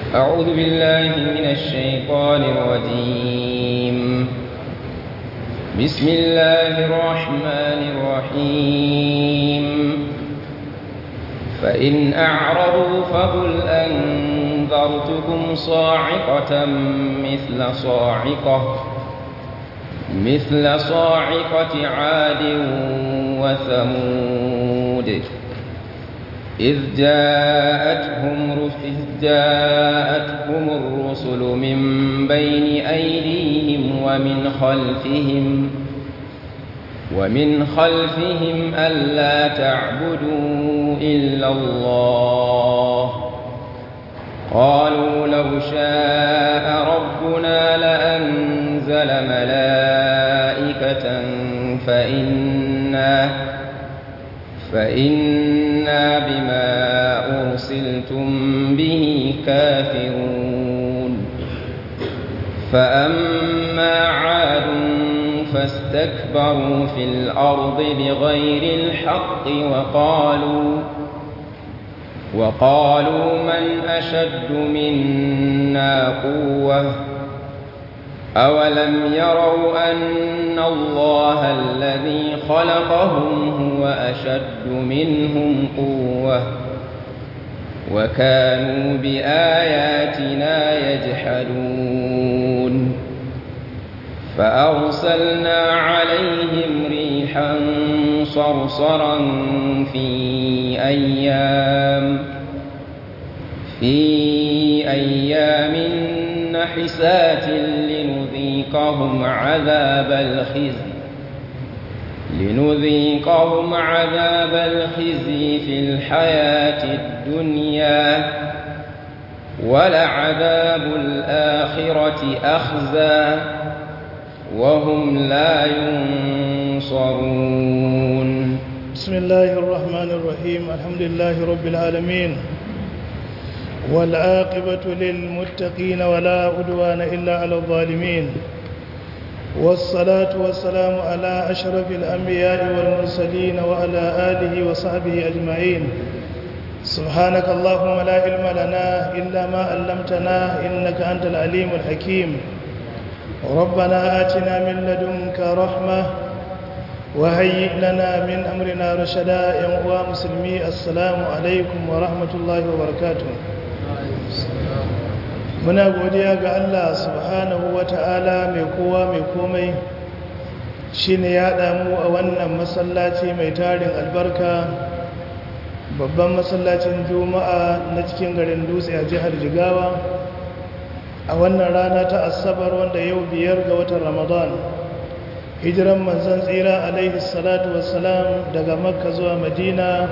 أعوذ بالله من الشيطان الرجيم بسم الله الرحمن الرحيم فإن أعرضوا فقل أنذرتكم صاعقة مثل صاعقة مثل صاعقة عاد وثمود إذ جاءتهم إذ جاءتهم الرسل من بين أيديهم ومن خلفهم ومن خلفهم ألا تعبدوا إلا الله قالوا لو شاء ربنا لأنزل ملائكة فإنا فإنا بما أرسلتم به كافرون فأما عاد فاستكبروا في الأرض بغير الحق وقالوا وقالوا من أشد منا قوة أولم يروا أن الله الذي خلقهم هو أشد منهم قوة وكانوا بآياتنا يجحدون فأرسلنا عليهم ريحا صرصرا في أيام في أيام نحسات لنذيقهم عذاب الخزي لنذيقهم عذاب الخزي في الحياة الدنيا ولعذاب الآخرة أخزى وهم لا ينصرون بسم الله الرحمن الرحيم الحمد لله رب العالمين والعاقبة للمتقين ولا عدوان إلا على الظالمين والصلاة والسلام على أشرف الأنبياء والمرسلين وعلى آله وصحبه أجمعين سبحانك اللهم لا علم لنا إلا ما علمتنا إنك أنت العليم الحكيم ربنا آتنا من لدنك رحمة وهيئ لنا من أمرنا رشدا يا مسلمي السلام عليكم ورحمة الله وبركاته muna godiya ga Allah subhanahu wa ta'ala mai kowa mai komai shi ne ya damu a wannan masallaci mai tarin albarka babban masallacin juma'a na cikin garin dutse a jihar jigawa a wannan rana ta asabar wanda yau biyar ga watan ramadan hijiran manzan tsira alaihi salatu wassalam daga makka zuwa madina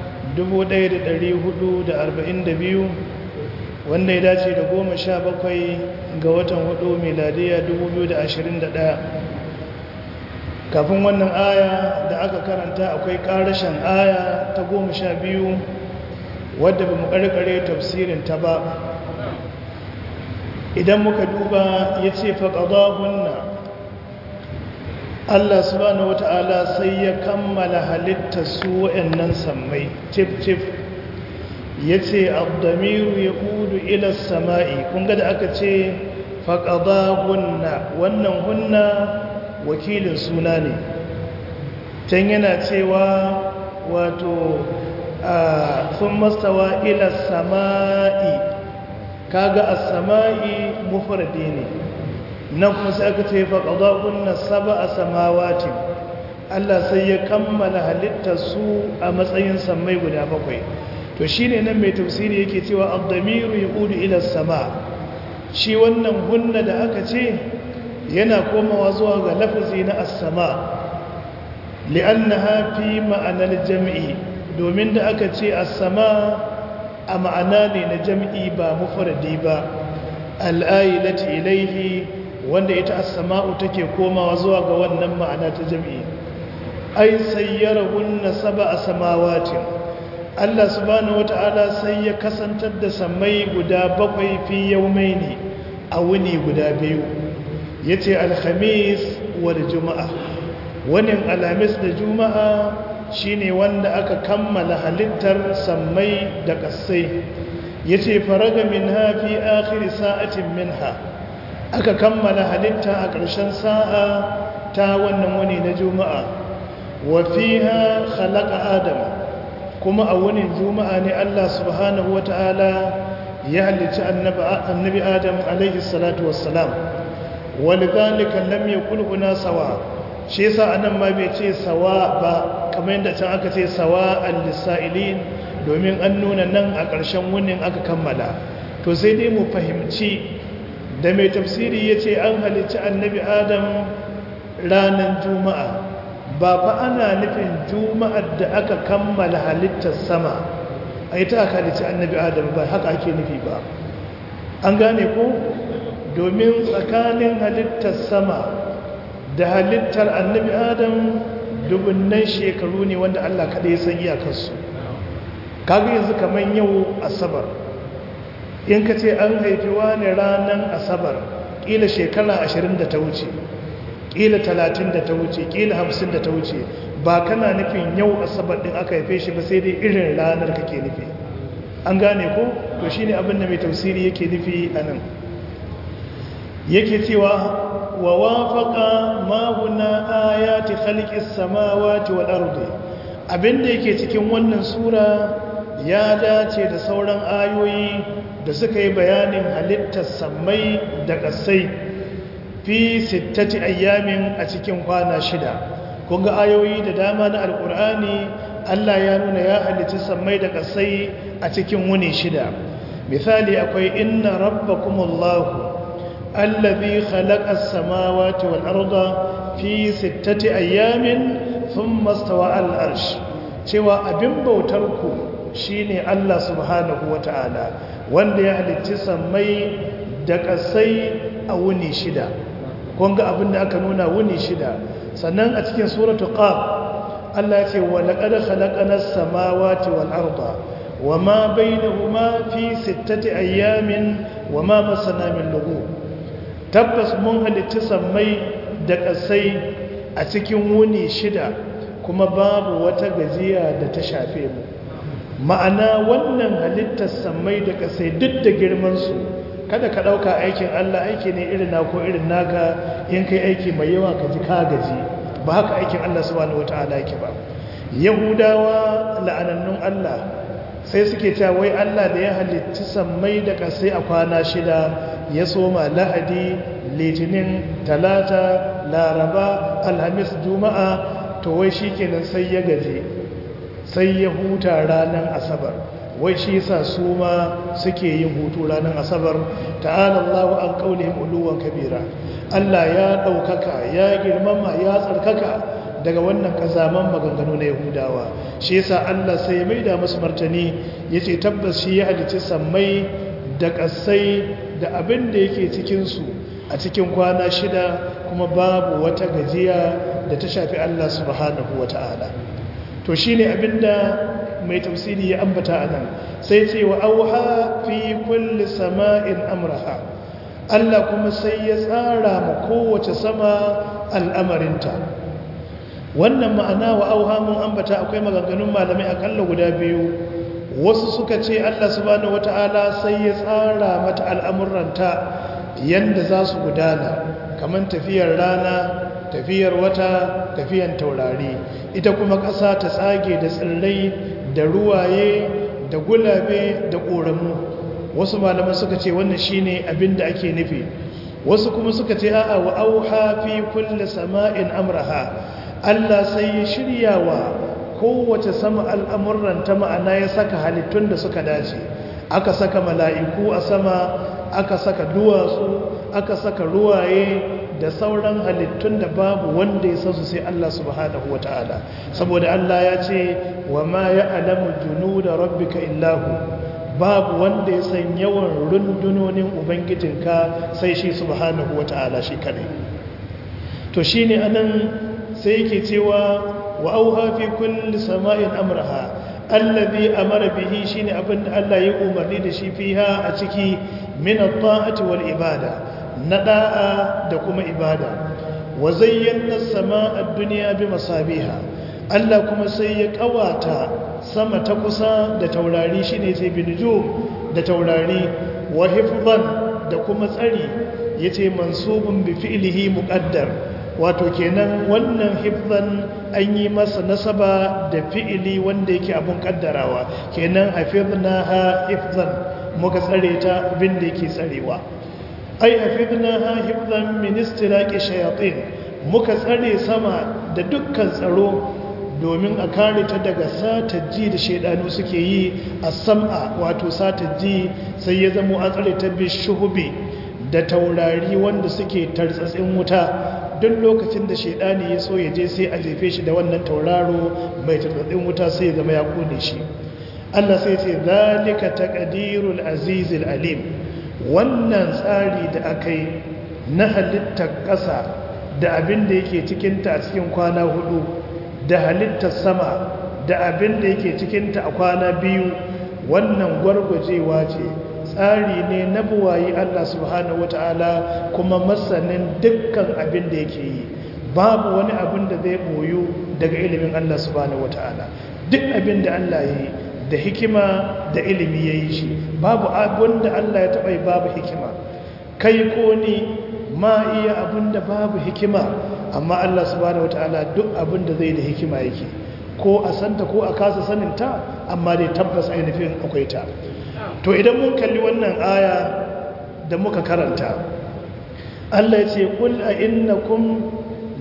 1442 wanda ya dace da goma sha bakwai ga watan hudu miladiya 2021 kafin wannan aya da aka karanta akwai karashen aya ta goma sha biyu wadda ba mu karkare tafsirin ta ba idan muka duba ya ce faƙaɗa Allah subhanahu wata'ala sai ya kammala halitta su wa'annan sammai tif-tif ya ce abdamiru ya kudu ilar sama'i kun da aka ce faƙaɗa hunna wannan hunna wakilin suna ne can yana cewa wato a sun mastawa ilar sama'i kaga a sama'i mufardi ne nan kuma sai aka ce faƙaɗa hunna saba a samawatin Allah sai ya kammala halittar su a matsayin sammai guda bakwai to shi ne nan mai tafsiri yake cewa abdamiru ya ƙudu ilar sama shi wannan hunna da aka ce yana komawa zuwa ga lafazi na asama li'anna hafi ma'anar jam'i domin da aka ce asama a ma'ana ne na jam'i ba mufardi ba al'ayyalati ilaihi wanda ita asama'u take komawa zuwa ga wannan ma'ana ta jam'i ai sayyara hunna saba a samawatin Allah subhanahu wata'ala sai ya kasantar da sammai guda bakwai fi yaumaini a wuni guda biyu yace alhamis wal juma'a wani alhamis da juma'a shine wanda aka kammala halittar sammai da kasai yace faraga minha fi akhir sa'atin minha aka kammala halitta a ƙarshen sa'a ta wannan wani na juma'a wa fiha khalaqa adam kuma a wani juma'a ne Allah subhanahu wata'ala ya halicci annabi adam alaihi salatu wassalam walidhalika lam yakul huna sawa shi yasa anan ma bai ce sawa ba kamar yadda can aka ce sawa al-lisailin domin an nuna nan a ƙarshen wunin aka kammala to sai dai mu fahimci da mai tafsiri yace an halicci annabi adam ranar juma'a ba fa ana nufin juma'ar da aka kammala halittar sama a yi ta aka halicci annabi adam ba haka ake nufi ba an gane ko domin tsakanin halittar sama da halittar annabi adam dubunnan shekaru ne wanda allah kaɗai san iyakarsu kaga yanzu kamar yau asabar in ka ce an haifi wani ranar asabar ƙila shekara ashirin da ta wuce ƙila talatin da ta wuce ƙila hamsin da ta wuce ba kana nufin yau asabar ɗin aka haife shi ba sai dai irin ranar kake nufi an gane ko to shi ne abinda mai tausiri yake nufi a nan yake cewa wa wafaka mahuna ayati khalqis samawati wal ardi abinda yake cikin wannan sura ya dace da sauran ayoyi da suka yi bayanin halittar sammai da ƙasai fi sittati ayyamin a cikin kwana shida kun ga ayoyi da dama na alkur'ani Allah ya nuna ya halitta sammai da ƙasai a cikin wuni shida misali akwai inna rabbakumullahu allazi khalaqa as-samawati wal arda fi sittati ayyamin thumma stawa al-arsh cewa abin bautar ku shine Allah subhanahu wata'ala wanda ya halitta sammai da ƙasai a wuni shida kun ga abin da aka nuna wuni shida sannan a cikin suratu qaf Allah ya ce wa laqad khalaqanas samawati wal arda wama bainahuma fi sittati ayamin wama masana min lughub tabbas mun halitta sammai da kasai a cikin wuni shida kuma babu wata gajiya da ta shafe mu ma'ana wannan halittar sammai da kasai duk da girman su kada ka ɗauka aikin Allah aiki ne irin na ko irin naka in kai aiki mai yawa ka ji ka gaji ba haka aikin Allah subhanahu wata'ala yake ba yahudawa la'anannun Allah sai suke cewa wai Allah da ya halitta sammai da kasai a kwana shida ya soma lahadi litinin talata laraba alhamis juma'a to wai shikenan sai ya gaje sai ya huta ranar asabar wai shi yasa su ma suke yin hutu ranar asabar ta'ala Allahu an qaulihim uluwan kabira Allah ya daukaka ya girmama ya tsarkaka daga wannan kazaman maganganu na Yahudawa shi yasa Allah sai ya maida musu martani yace tabbas shi ya halicci sammai da kasai da abin da yake cikin su a cikin kwana shida kuma babu wata gajiya da ta shafi Allah subhanahu wataala to shine abinda mai tafsiri ya ambata a nan sai ce wa auha fi kulli sama'in amraha Allah kuma sai ya tsara ma kowace sama al'amarinta wannan ma'ana wa auha mun ambata akwai maganganun malamai akalla guda biyu wasu suka ce Allah subhanahu wata'ala sai ya tsara mata al'amuranta yanda za su gudana kamar tafiyar rana tafiyar wata tafiyan taurari ita kuma ƙasa ta tsage da tsirrai da ruwaye da gulabe da ƙoramu wasu malaman suka ce wannan shine abin da ake nufi wasu kuma suka ce a'a wa auha fi kulli sama'in amraha Allah sai ya shirya wa kowace sama al'amuran ta ma'ana ya saka halittun da suka dace aka saka mala'iku a sama aka saka duwatsu aka saka ruwaye da sauran halittun da babu wanda ya san su sai Allah subhanahu wata'ala saboda Allah ya ce wa ma ya'lamu junuda rabbika illahu babu wanda ya san yawan rundunonin ubangijinka sai shi subhanahu wata'ala shi kadai to shine anan sai yake cewa wa auha fi kulli sama'in amraha allazi amara bihi shine abin da Allah ya umarni da shi fiha a ciki min at-ta'ati wal ibada na da'a da kuma ibada wa zayyana as-sama'a ad-dunya bi masabiha Allah kuma sai ya kawata sama ta kusa da taurari shine sai binujum da taurari wa hifzan da kuma tsari yace mansubun bi fi'lihi muqaddar wato kenan wannan hifzan an yi masa nasaba da fi'ili wanda yake abun kaddarawa kenan hafiznaha hifzan muka tsare ta bin da yake tsarewa ai hafiznaha hifzan min istiraqi shayatin muka tsare sama da dukkan tsaro domin a kare ta daga satar ji da shaidanu suke yi a sam'a wato satar ji sai ya zamo an tsare ta bi shuhubi da taurari wanda suke tartsatsin wuta duk lokacin da shaidani ya so ya je sai a jefe shi da wannan tauraro mai tartsatsin wuta sai ya zama ya kone shi Allah sai ce zalika taqdirul azizil alim wannan tsari da aka yi na halittar ƙasa da abin da yake cikinta a cikin kwana hudu da halittar sama da abin da yake cikinta a kwana biyu wannan gwargwajewa ce tsari ne na buwayi Allah subhanahu wata'ala kuma masanin dukkan abin da yake yi babu wani abin da zai boyu daga ilimin Allah subhanahu wata'ala duk abin da Allah ya yi da hikima da ilimi ya yi shi babu abin da Allah ya taɓa yi babu hikima kai ko ni ma iya abin da babu hikima amma Allah subhanahu wata'ala duk abin da zai da hikima yake ko a santa ko a kasa saninta amma dai tabbas ainihin akwai ta to idan mun kalli wannan aya da muka karanta Allah ya ce kul a innakum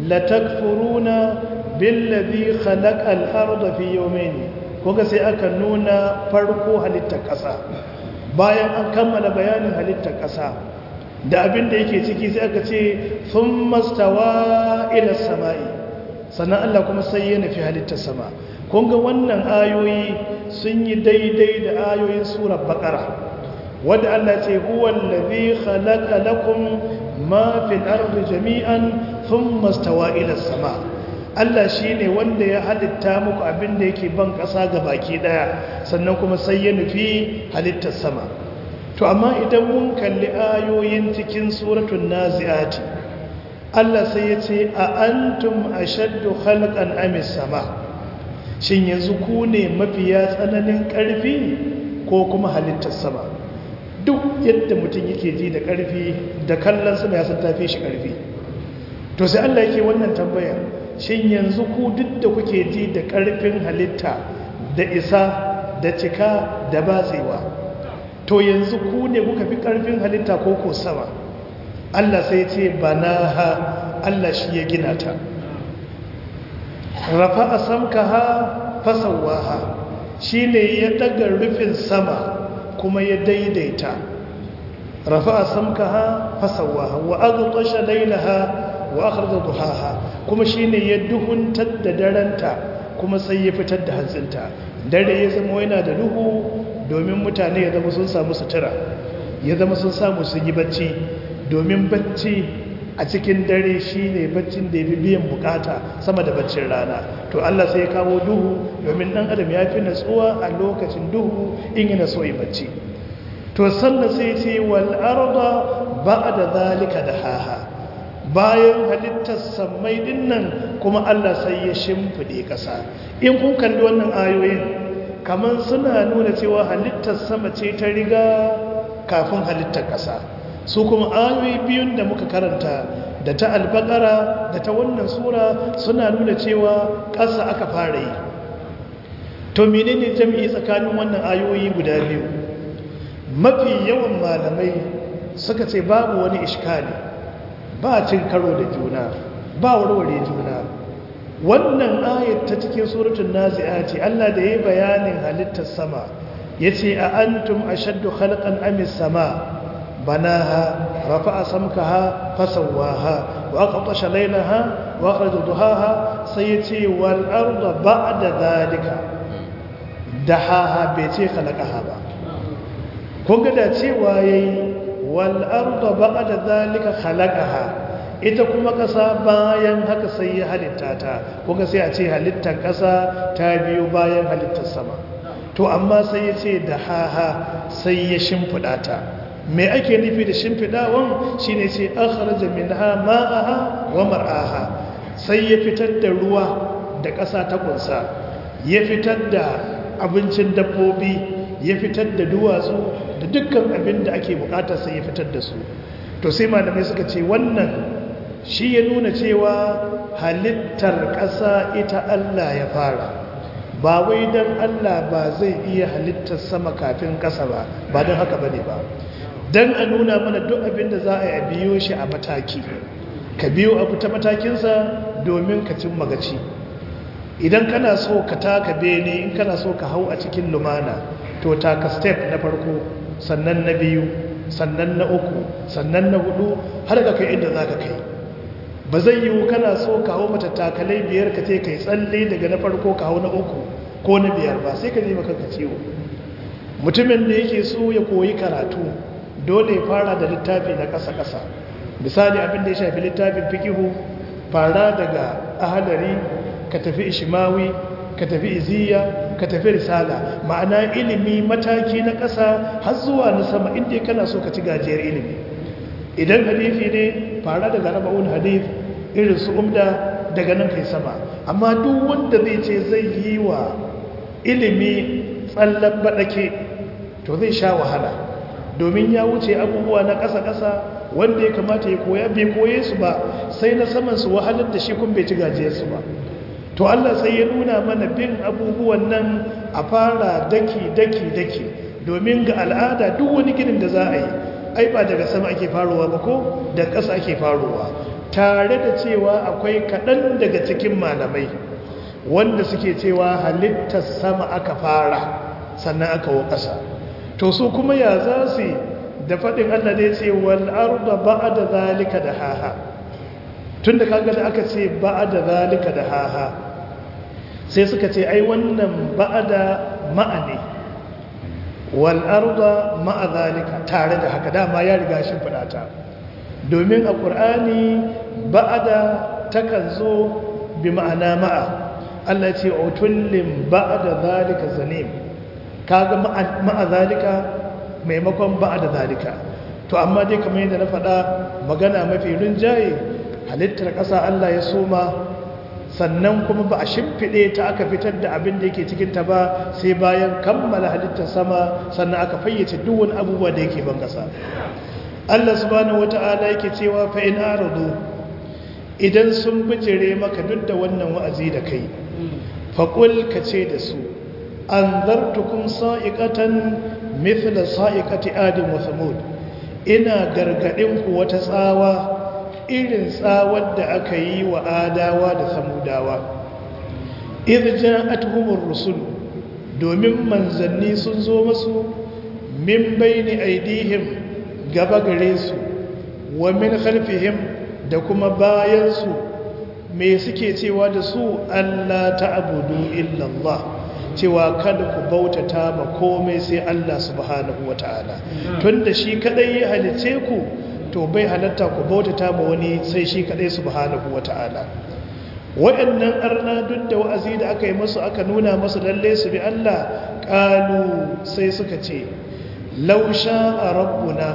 latakfuruna billazi khalaqal arda fi yawmayn kuga sai aka nuna farko halittar ƙasa bayan an kammala bayanin halittar ƙasa da abin da yake ciki sai aka ce thumma stawa ila samai sannan Allah kuma sai ya nufi halittar sama kun ga wannan ayoyi sun yi daidai da ayoyin surar baqara wadda Allah ce huwa allazi khalaqa lakum ma fil ardi jami'an thumma stawa ila sama Allah shine wanda ya halitta muku abin da yake ban ƙasa ga baki daya sannan kuma sai ya nufi halittar sama to amma idan mun kalli ayoyin cikin suratul naziati Allah sai ya ce a antum ashaddu khalqan amis sama shin yanzu ku ne mafiya tsananin ƙarfi ko kuma halittar sama duk yadda mutum yake ji da ƙarfi da kallon sama ya san tafi shi ƙarfi to sai Allah yake wannan tambaya shin yanzu ku duk da kuke ji da ƙarfin halitta da isa da cika da batsewa to yanzu ku ne kuka fi ƙarfin halitta ko ko sama Allah sai ce banaha Allah shi ya gina ta rafa a samkaha fasawaha shi ne ya daga rufin sama kuma ya daidaita rafa a samkaha fasawaha wa aghtasha lailaha wa akhraja duhaha kuma shi ne ya duhuntar da daranta kuma sai ya fitar da hantsinta dare ya zama yana da duhu domin mutane ya zama sun samu sutura ya zama sun samu sun yi bacci domin bacci a cikin dare shi ne baccin da ya fi biyan bukata sama da baccin rana to Allah sai ya kawo duhu domin ɗan adam ya fi natsuwa a lokacin duhu in yana so yi bacci to sannan sai ce wal arda ba'da zalika da haha bayan halittar sammai dinnan kuma Allah sai ya shimfide ƙasa in kun kalli wannan ayoyin kamar suna nuna cewa halittar sama ce ta riga kafin halittar ƙasa su kuma ayoyi biyun da muka karanta da ta albakara da ta wannan sura suna nuna cewa ƙasa aka fara yi to menene jami'i tsakanin wannan ayoyi guda biyu mafi yawan malamai suka ce babu wani iskali ba cin karo da juna ba warware juna wannan ayat ta cikin suratul nazi'a ce Allah da yayi bayanin halittar sama yace a antum ashaddu khalqan amis sama بناها رفع سمكها فسواها وأقطش ليلها وأخرج ضحاها سيتي والأرض بعد ذلك دحاها بيتي خلقها با kun ga da cewa yayi wal arda ba'da zalika khalaqaha ita kuma ƙasa bayan haka sai ya halitta ta kuga sai a ce halittar ƙasa ta biyo bayan halittar sama to amma sai ya ce da haha sai ya shimfiɗa ta me ake nufi da shimfiɗawan shi ne ce akharaja minha ma'aha wa mar'aha sai ya fitar da ruwa da ƙasa ta kunsa ya fitar da abincin dabbobi ya fitar da duwatsu da dukkan abin da ake bukatar sai ya fitar da su to sai malamai suka ce wannan shi ya nuna cewa halittar ƙasa ita Allah ya fara ba wai don Allah ba zai iya halittar sama kafin ƙasa ba ba don haka bane ba don a nuna mana duk abin da za a yi biyo shi a mataki ka biyo abu ta matakinsa domin ka cin magaci idan kana so ka taka bene in kana so ka hau a cikin lumana to taka step na farko sannan na biyu sannan na uku sannan na hudu har ka kai inda za ka kai ba zai yiwu kana so ka hau matattakalai biyar ka ce ka yi tsalle daga na farko ka hau na uku ko na biyar ba sai ka je maka ciwo mutumin da yake so ya koyi karatu dole ya fara da littafi na ƙasa-ƙasa misali abin da ya shafi littafin fikihu fara daga ahalari ka tafi ishimawi ka tafi iziya ka tafi risala ma'ana ilimi mataki na ƙasa har zuwa na sama inda kana so ka ci gajiyar ilimi idan hadithi ne fara daga raba'un hadith irin su umda daga nan kai sama amma duk wanda zai ce zai yi wa ilimi tsallan baɗake to zai sha wahala domin ya wuce abubuwa na ƙasa-ƙasa wanda ya kamata ya koya bai koye su ba sai na saman su wahalar da shi kun bai ci gajiyarsu ba to Allah sai ya nuna mana bin abubuwan nan a fara daki daki daki domin ga al'ada duk wani ginin da za a yi ai ba daga sama ake faruwa ba ko da ƙasa ake faruwa tare da cewa akwai kaɗan daga cikin malamai wanda suke cewa halittar sama aka fara sannan aka wa ƙasa to su kuma ya za su da faɗin Allah da ya ce wal arda ba'da zalika da haha tunda kaga da aka ce ba'da zalika da haha sai suka ce ai wannan ba'da ma'ani wal arda ma'a zalika tare da haka dama ya riga shi fadata domin a qur'ani ba'da takan zo bi ma'ana ma'a Allah ce utullin ba'da zalika zanim kaga ma'a zalika maimakon ba'da zalika to amma dai kamar yadda na faɗa magana mafi rinjaye halittar ƙasa Allah ya soma sannan kuma ba a shimfiɗe ta aka fitar da abin da yake cikinta ba sai bayan kammala halittar sama sannan aka fayyace duwan abubuwa da yake ban ƙasa Allah subhanahu wata'ala yake cewa fa in aradu idan sun bijire maka duk da wannan wa'azi da kai faqul ka ce da su anzartukum sa'iqatan mithla sa'iqati adam wa thamud ina gargadin ku wata tsawa irin tsawar da aka yi wa adawa da samudawa irja'atuhumur rusul domin manzanni sun zo masu min baini aidihim gaba gare su wa min khalfihim da kuma bayan su me suke cewa da su Allah ta'budu illa Allah cewa kada ku bautata ma komai sai Allah subhanahu wataala tunda shi kadai ya halice ku to bai halatta ku bautata ma wani sai shi kadai subhanahu wata'ala waɗannan arna duk da wa'azi da aka yi masu aka nuna masu lalle su bi Allah ƙalu sai suka ce lausha a rabbuna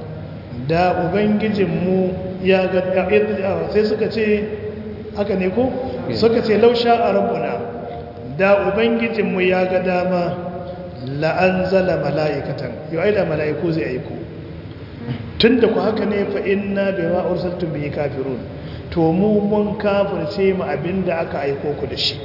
da ubangijinmu ya ga sai suka ce haka ne ko suka ce lausha a rabbuna da ubangijinmu ya ga dama la'anzala mala'ikatan yau ai da mala'iku zai aiko tun da ku haka ne fa inna bai ma ursaltum bihi kafirun to mu mun kafirce mu abinda aka aiko ku da shi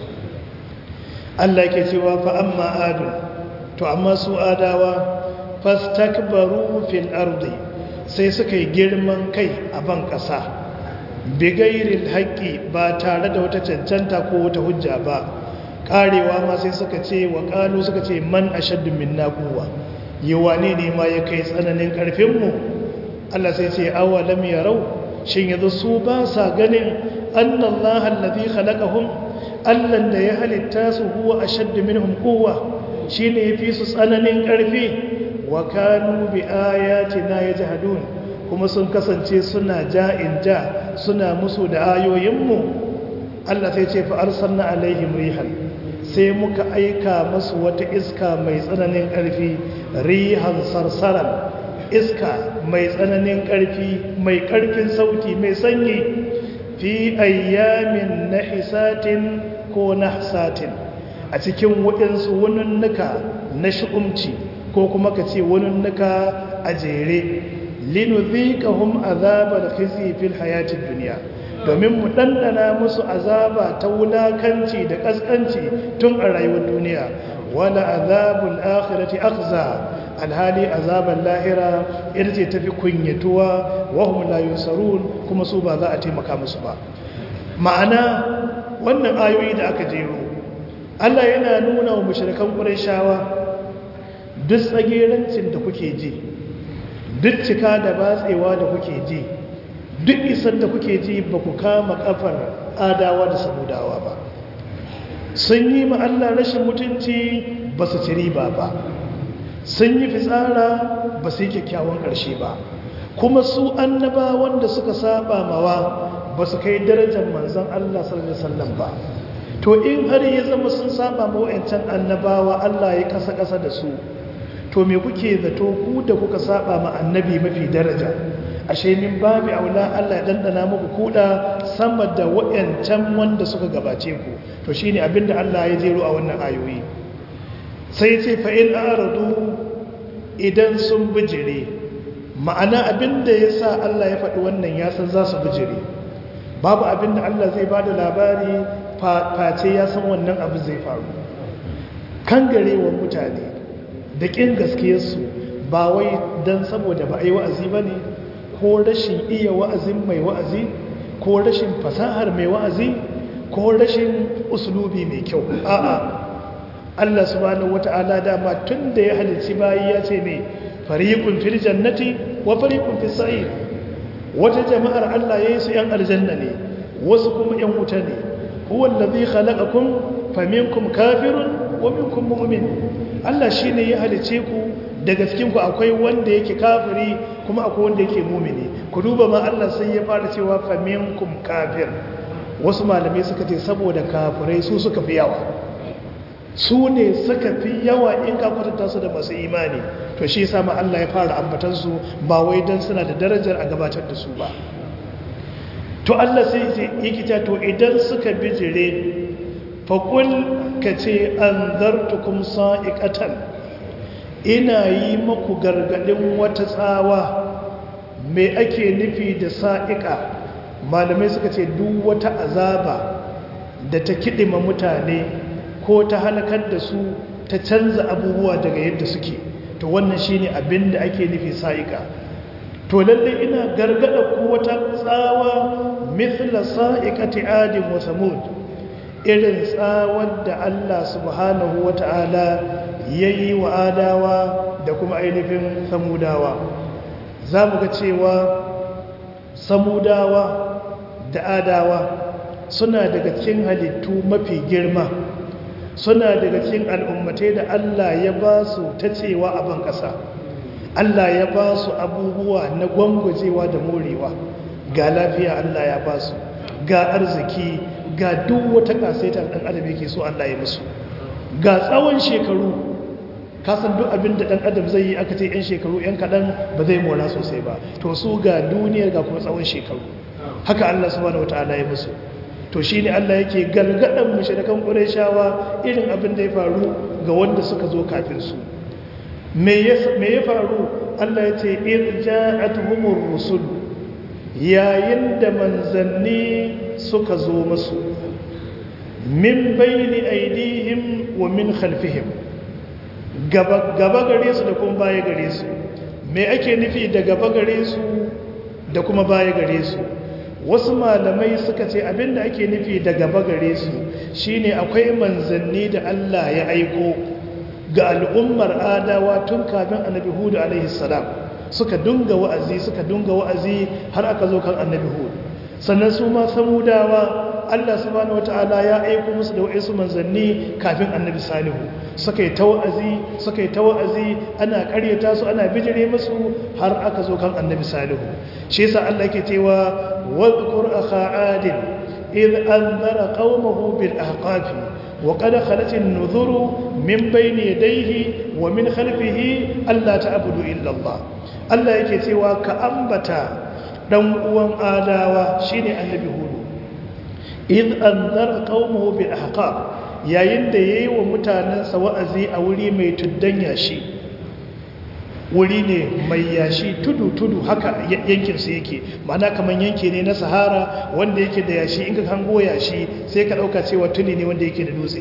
Allah yake cewa fa amma adu to amma su adawa fastakbaru fil ardi sai suka yi girman kai a ban kasa bigairil haqqi ba tare da wata cancanta ko wata hujja ba karewa ma sai suka ce wa qalu suka ce man ashaddu minna quwwa yawane ne ma ya kai tsananin karfin mu Allah sai ce awalam yarau shin yanzu su ba sa ganin annallaha allazi khalaqahum allan da ya halitta su huwa ashaddu minhum quwwa shine yafi su tsananin karfi wa kanu bi ayatina yajhadun kuma sun kasance suna ja'in ja suna musu da ayoyinmu Allah sai ce fa arsalna alaihim rihan sai muka aika musu wata iska mai tsananin karfi rihan sarsaran iska mai tsananin ƙarfi mai ƙarfin sauti mai sanyi fi ayyamin na hisatin ko na hisatin a cikin waɗansu wunannuka na shi'umci ko kuma ka ce wani nuka a jere linudhiqahum azabal khizi fil hayatid dunya domin mu dandana musu azaba ta wulakanci da kaskanci tun a rayuwar duniya wala azabul akhirati akhza alhali azaban lahira ita ce tafi kunyatuwa wa hum la yusarun kuma su ba za a taimaka musu ba ma'ana wannan ayoyi da aka jero Allah yana nuna wa mushrikan Qurayshawa duk tsagerancin da kuke ji duk cika da batsewa da kuke ji duk isar da kuke ji ba ku kama kafar adawa da samudawa ba sun yi ma Allah rashin mutunci ba su ci riba ba sun yi fitsara ba su yi kyakkyawan ƙarshe ba kuma su annaba wanda suka saba mawa ba su kai darajar manzon Allah sallallahu alaihi wasallam ba to in har ya zama sun saba ma wa'ancan annabawa Allah ya kasa kasa da su to me kuke zato ku da kuka saba ma annabi mafi daraja ashe min babi aula Allah ya dandana muku kuda sama da wa'ancan wanda suka gabace ku to shine abinda Allah ya jero a wannan ayoyi sai ce fa in aradu idan sun bijire ma'ana abinda yasa Allah ya faɗi wannan ya san za su bijire babu abinda Allah zai bada labari face ya san wannan abu zai faru kangarewar mutane da ƙin gaskiyarsu ba wai don saboda ba a yi wa'azi ba ne ko rashin iya wa'azin mai wa'azi ko rashin fasahar mai wa'azi ko rashin usulubi mai kyau a'a Allah subhanahu wata'ala dama tun da ya halici bayi ya ce mai fariqun fil jannati wa fariqun fis sa'ir wata jama'ar Allah yayi su yan aljanna ne wasu kuma yan wuta ne huwa allazi khalaqakum faminkum kafirun wa minkum mu'min Allah shine ya halice ku daga cikin ku akwai wanda yake kafiri kuma akwai wanda yake mu'mini ku duba ma Allah sai ya fara cewa faminkum kafir wasu malamai suka ce saboda kafirai su suka fi yawa su ne suka fi yawa in ka kwatanta su da masu imani to shi yasa ma Allah ya fara ambatan su ba wai dan suna da darajar a gabatar da su ba to Allah sai yake ta to idan suka bijire faƙul ka ce an zartukum sa'iƙatan ina yi maku gargaɗin wata tsawa mai ake nufi da sa'iƙa malamai suka ce duk wata azaba da ta kiɗima mutane ko ta halakar da su ta canza abubuwa daga yadda suke to wannan shine abin da ake nufi sa'iƙa to lalle ina gargaɗa ku wata tsawa mithla sa'iƙati adin wa samud irin tsawar da Allah subhanahu wa ta'ala ya yi wa adawa da kuma ainihin samudawa za mu ga cewa samudawa da adawa suna daga cikin halittu mafi girma suna daga cikin al'ummatai da Allah ya ba su ta cewa a ban ƙasa Allah ya ba su abubuwa na gwangwajewa da morewa ga lafiya Allah ya ba su ga arziki ga duk wata kasaitar ɗan adam yake so Allah ya musu ga tsawon shekaru kasan duk abin da ɗan adam zai yi aka ce 'yan shekaru 'yan kaɗan ba zai mora sosai ba to su ga duniyar ga kuma tsawon shekaru haka Allah subhanahu wataala ya musu to shi ne Allah yake galgadan mushrikan Qurayshawa irin abin da ya faru ga wanda suka zo kafin su me ya faru Allah ya ce irja'atuhumur rusul yayin da manzanni suka zo masu min bayni aidihim wa min khalfihim gaba gare su da kuma baya gare su me ake nufi da gaba gare su da kuma baya gare su wasu malamai suka ce abinda ake nufi da gaba gare su shine akwai manzanni da Allah ya aiko ga al'ummar adawa tun kafin annabi hudu alaihi salam suka dunga wa'azi suka dunga wa'azi har aka zo kan annabi hudu sannan su ma samudawa Allah subhanahu wata'ala ya aiko musu da wa'insu manzanni kafin annabi salihu suka yi ta wa'azi suka yi ta wa'azi ana karyata su ana bijire musu har aka zo kan annabi salihu shi yasa Allah yake cewa wadhkur akha adin id anzara qaumahu bil ahqafi wa qad khalat an-nuzuru min bayni yadayhi wa min khalfihi alla ta'budu illa Allah Allah yake cewa ka ambata dan uwan adawa shine annabi hudu id anzara qaumahu bil ahqaf yayin da yayi wa mutanansa wa'azi a wuri mai tuddan yashi wuri ne mai yashi tudu-tudu haka yankinsu yake ma'ana kamar yanki ne na sahara wanda yake da yashi in ka hango yashi sai ka ɗauka cewa tuli ne wanda yake da dutse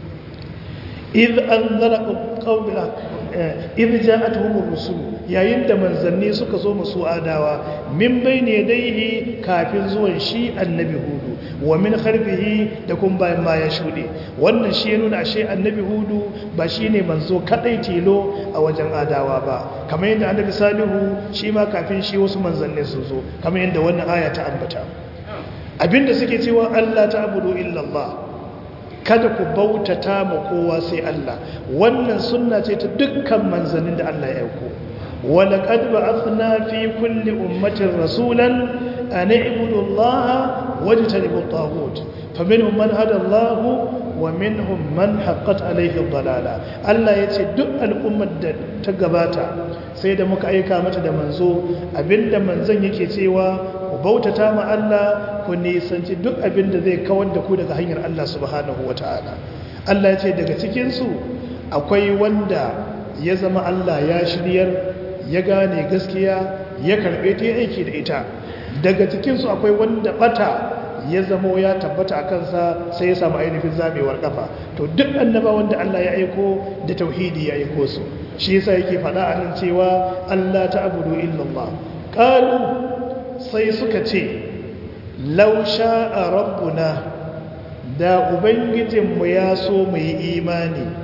idh anzara qawla idh ja'atuhum rusul yayin da manzanni suka zo musu adawa min bayne yadayhi kafin zuwan shi annabi hudu wa min kharfihi da kun bayan ma ya shude wannan shi ya nuna ashe annabi hudu ba shine manzo kadai tilo a wajen adawa ba kamar yadda annabi salihu shi ma kafin shi wasu manzanni su zo kamar yadda wannan aya ta ambata abinda suke cewa Allah ta'budu illa Allah kada ku bautata ma kowa sai Allah wannan sunna ce ta dukkan manzannin da Allah ya aiko ولقد بعثنا في كل أمة رسولا أن اعبدوا الله واجتنبوا الطاغوت فمنهم من هدى الله ومنهم من حقت عليه الضلالة الله يتي duk al'ummar da ta gabata sai da muka aika mata da manzo abinda manzon yake cewa ku bautata ma Allah ku nisanci duk abinda zai kawar da ku daga hanyar Allah subhanahu wataala Allah ya ce daga cikin su akwai wanda ya zama Allah ya shiryar ya gane gaskiya ya karbe ta aiki da ita daga cikinsu akwai wanda bata ya zamo ya tabbata a kansa sai ya samu ainihin zamewar kafa to duk annaba wanda Allah ya aiko da tauhidi ya aiko su shi yasa yake faɗa a nan cewa Allah ta'budu illallah qalu sai suka ce law sha'a rabbuna da ubangijinmu ya so mu yi imani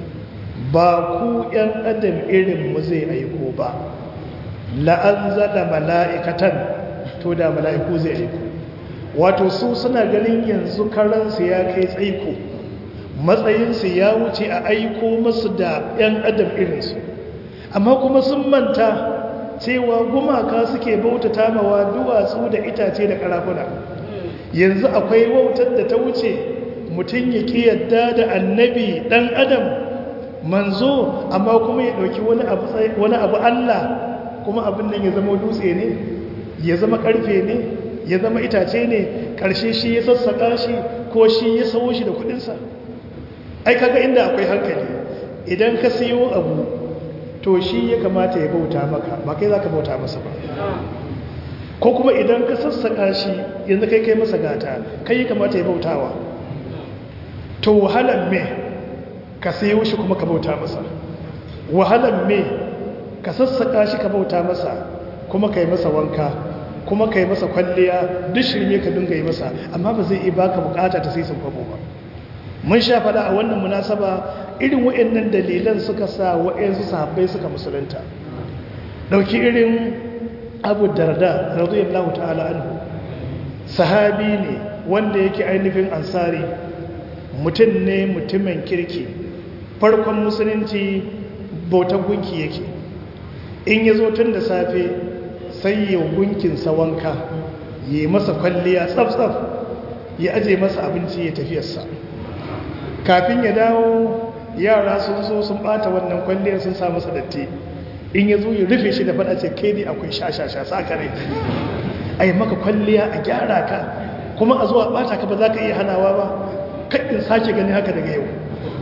ba ku ‘yan adam irin mu zai aiko ba la'anzala mala'ikatan to da mala'iku zai aiko wato su suna ganin yanzu karansu ya kai tsaiko matsayinsu ya wuce a aiko masu da ‘yan adam irinsu amma kuma sun manta cewa gumaka suke bautata mawa duwatsu da itace da karafuna yanzu akwai wautar da ta wuce mutum ya ƙi yadda da annabi ɗan adam manzo amma kuma ya dauki wani abu wani abu Allah kuma abin nan ya zama dutse ne ya zama karfe ne ya zama itace ne karshe shi ya sassaka shi ko shi ya sawo shi da kudin sa ai kaga inda akwai hankali idan ka siyo abu to shi ya kamata ya bauta maka ba kai zaka bauta masa ba ko kuma idan ka sassaka shi yanzu kai kai masa gata kai ya kamata ya bautawa to wahalan me ka sayo shi kuma ka bauta masa wahalan me ka sassaka shi ka bauta masa kuma ka yi masa wanka kuma ka yi masa kwalliya duk shirme ka dinga yi masa amma ba zai iya baka bukata ta sai sun kwabo ba mun sha faɗa a wannan munasaba irin waɗannan dalilan suka sa waɗansu sahabbai suka musulunta ɗauki irin abu darda radiyallahu ta'ala anhu sahabi ne wanda yake ainihin ansari mutum ne mutumin kirki farkon musulunci bautar gunki yake in ya zo tun da safe sai ya gunkinsa wanka yi masa kwalliya tsaf-tsaf ya aje masa abinci ya tafiyarsa kafin ya dawo yara sun zo sun bata wannan kwalliyar sun sa masa datti in ya zo ya rufe shi da fada ce kai ne akwai shashasha sakare a yi maka kwalliya a gyara ka kuma a zuwa bata ka ba za ka iya hanawa ba kaɗin sake gani haka daga yau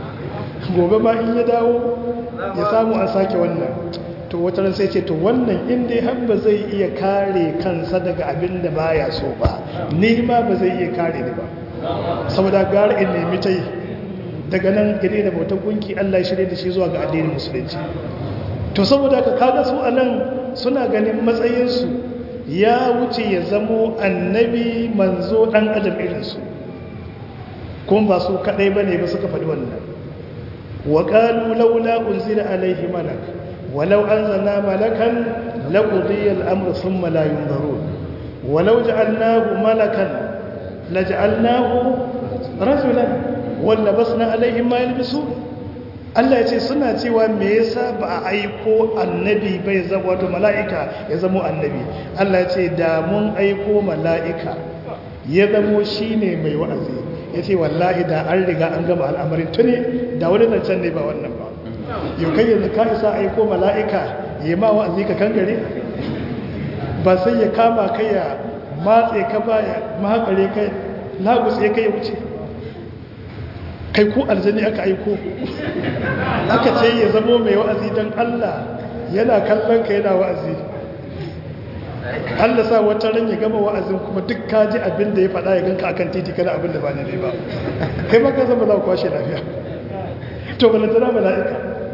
gobe ma in ya dawo ya samu an sake wannan to wata ran sai ce to wannan inda har ba zai iya kare kansa daga abin da baya so ba ni ma ba zai iya kare ni ba saboda gara in nemi ta yi daga nan gare da bautar gunki Allah ya shirye da shi zuwa ga addinin musulunci to saboda ka kaga su anan suna ganin matsayinsu ya wuce ya zamo annabi manzo dan adam irinsu kuma ba su kadai bane ba suka faɗi wannan wa qalu laula unzila alaihi malak walau anzalna malakan laqudiya al-amru thumma la yunzarun walau ja'alnahu malakan laj'alnahu rajulan walla basna alaihim ma yalbisun Allah ya ce suna cewa me yasa ba a aiko annabi bai zama wato mala'ika ya zama annabi Allah ya ce da mun aiko mala'ika ya zamo shine mai wa'azi ya ce wallahi da an riga an gama al'amarin tuni da wani zancen ne ba wannan ba yau kai yanzu ka isa aiko mala'ika ya ma wa'azi ka kangare ba sai ya kama kai ya matse ka ba ya mahakare kai lagutse kai ya wuce kai ko aljani aka aiko aka ce ya zamo mai wa'azi don Allah yana kallon ka yana wa'azi Allah sa wata ran ya gama wa'azin kuma duk ka ji abin da ya faɗa ya ganka akan titi kana abin da ba ne ba kai ma ka zama za ku kwashe lafiya to balantana mala'ika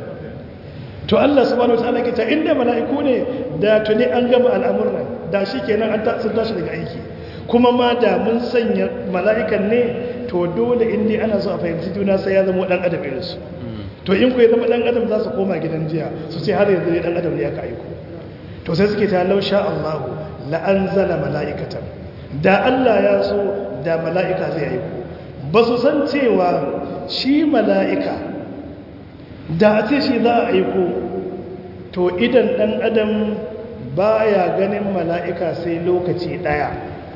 to Allah subhanahu wataala ke ta inda mala'iku ne da tuni an gama al'amuran da shi kenan an sun tashi daga aiki kuma ma da mun sanya mala'ikan ne to dole in dai ana so a fahimci juna sai ya zama dan adam irin su to in ku ya zama dan adam za su koma gidan jiya su ce har yanzu ne dan adam ne ya ka aiko to sai suke ta lausha Allahu la anzala mala'ikatan da Allah ya so da mala'ika zai aiko ba su san cewa shi mala'ika da a ce shi za a aiko to idan ɗan adam baya ganin mala'ika sai lokaci ɗaya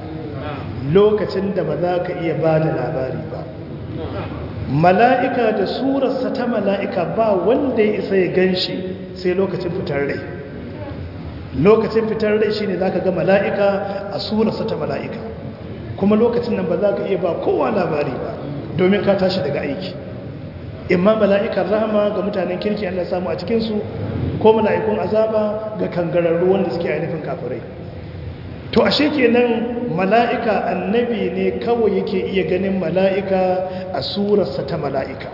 lokacin da ba za ka iya ba da labari ba mala'ika da surarsa ta mala'ika ba wanda ya isa ya gan shi sai lokacin fitar rai lokacin fitar rai shi ne za ka ga mala'ika a surarsa ta mala'ika kuma lokacin nan ba za ka iya ba kowa labari ba domin ka tashi daga aiki imma mala'ikan rahama ga mutanen kirki Allah samu a cikinsu ko mala'ikun azaba ga kangararru wanda suke ainihin kafirai to ashe kenan mala'ika annabi ne kawai yake iya ganin mala'ika a surarsa ta mala'ika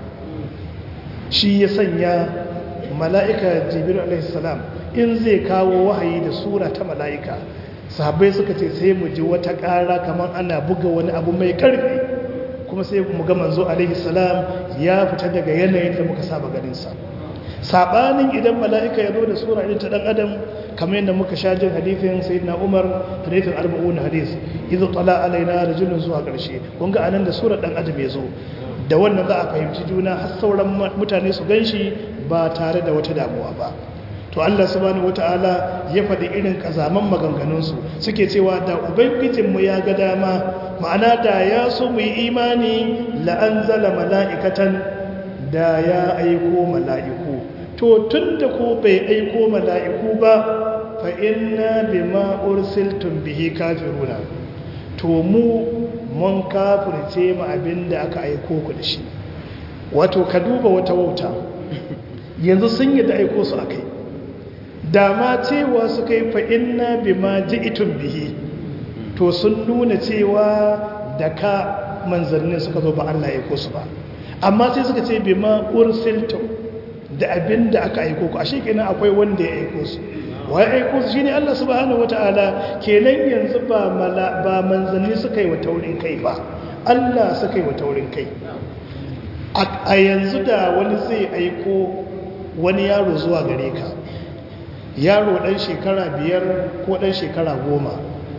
shi ya sanya mala'ika jibiru alaihissalam in zai kawo wahayi da sura ta mala'ika sahabbai suka ce sai mu ji wata ƙara kamar ana buga wani abu mai ƙarfi kuma sai mu ga manzo alaihi salam ya fita daga yanayin da muka saba ganinsa sabanin idan mala'ika ya zo da sura irin ta dan adam kamar yadda muka sha jin hadithin sayyidina umar hadithin arba'un hadis idza tala alaina rajulun zuwa karshe kun ga anan da sura dan adam ya zo da wannan za a fahimci juna har sauran mutane su ganshi ba tare da wata damuwa ba to Allah subhanahu wataala ya faɗi irin kazaman maganganunsu suke cewa da ubangijinmu ya ga dama ma'ana da ya so mu yi imani la'anzala mala'ikatan da ya aiko mala'iku to tun da ko bai aiko mala'iku ba fa inna bima ursiltum bihi kafiruna to mu mun kafirce mu abinda aka aiko ku da shi wato ka duba wata wauta yanzu sun yi da aiko su akai dama cewa su kai fa inna bima ji'tum bihi to sun nuna cewa da ka manzannin suka zo ba Allah ya aiko su ba amma sai suka ce bima ursiltum da abin da aka aiko ku ashe kenan akwai wanda ya aiko su wai aiko su shine Allah subhanahu wataala kenan yanzu ba mala ba manzanni suka yi wa taurin kai ba Allah suka yi wa taurin kai a yanzu da wani zai aiko wani yaro zuwa gare ka yaro dan shekara biyar ko dan shekara goma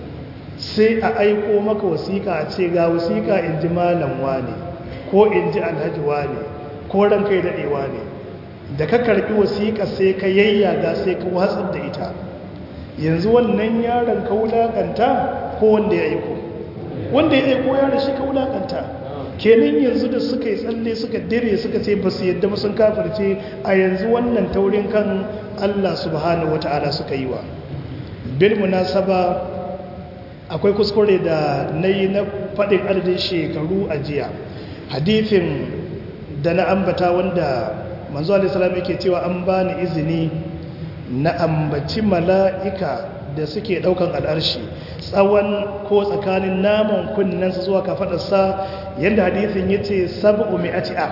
sai a aiko maka wasiƙa a ce ga wasiƙa in ji malam wane ko in ji alhaji wane ko ran kai daɗewa ne da ka karɓi wasiƙa sai ka yayyaga sai ka watsar da ita yanzu wannan yaron ka wulaƙanta ko wanda ya aiko wanda ya aiko yaron shi ka wulaƙanta kenan yanzu da suka yi tsalle suka dire suka ce ba su yadda ba sun kafirce a yanzu wannan taurin kan Allah subhanahu wata'ala suka yi wa bil munasaba akwai kuskure da na yi na faɗin adadin shekaru a jiya hadithin da na ambata wanda manzo alaihissalam yake cewa an bani izini na ambaci mala'ika da suke daukan al'arshi tsawon ko tsakanin naman kunnensa zuwa kafadarsa yadda hadithin ya ce sab'u mi'ati a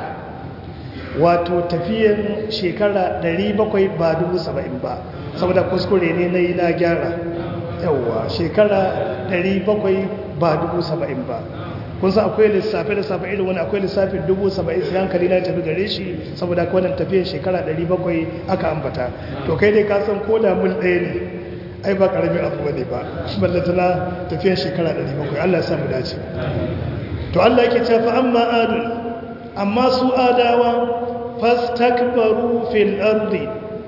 wato tafiyan shekara 700 ba 70 ba saboda kuskure ne na yi na gyara yawwa shekara 700 ba 70 ba kun san akwai lissafi lissafi irin wani akwai lissafin dubu saba'in sai hankali na tafi gare shi saboda kawai wannan tafiyar shekara ɗari bakwai aka ambata to kai dai ka san ko da mul ɗaya ne ai ba ƙaramin abu ne ba ballatana tafiyar shekara ɗari bakwai allah ya samu dace to allah yake cewa amma adun amma su adawa fastakbaru fil ardi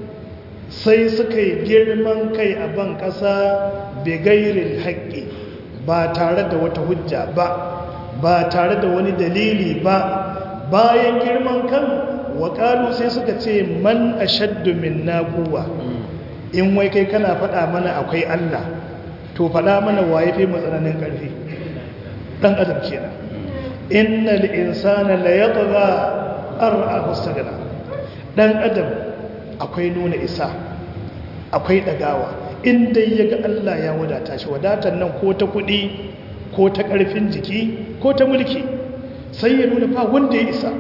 sai suka yi girman kai a ban ƙasa bigairin haƙƙi ba tare da wata hujja ba ba tare da wani dalili ba bayan girman kan waƙalu sai suka ce man ashaddu minna quwwa in wai kai kana faɗa mana akwai Allah to faɗa mana waye fi matsananin ƙarfi dan adam kenan innal insana la yatgha ar'ahu sagana dan adam akwai nuna isa akwai ɗagawa in dai ya ga Allah ya wadata shi wadatar nan ko ta kuɗi ko ta ƙarfin jiki ko ta mulki sai ya nuna ba wanda ya isa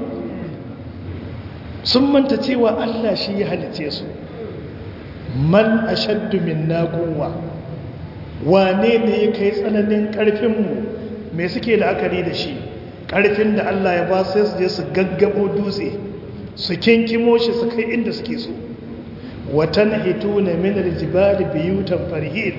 sun manta cewa Allah shi ya halice su man ashaddu minna quwwa wane ne ya kai tsananin ƙarfinmu me suke la'akari da shi ƙarfin da Allah ya ba sai su je su gaggabo dutse su kinkimo shi su kai inda suke so watan hituna min aljibali biyutan farhin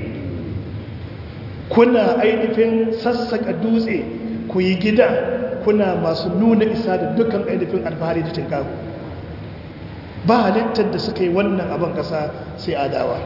kuna ainihin sassaka dutse ku yi gida kuna masu nuna isa da dukkan ainihin alfahari da tinkaku ba halittar da suka yi wannan abin ƙasa sai adawa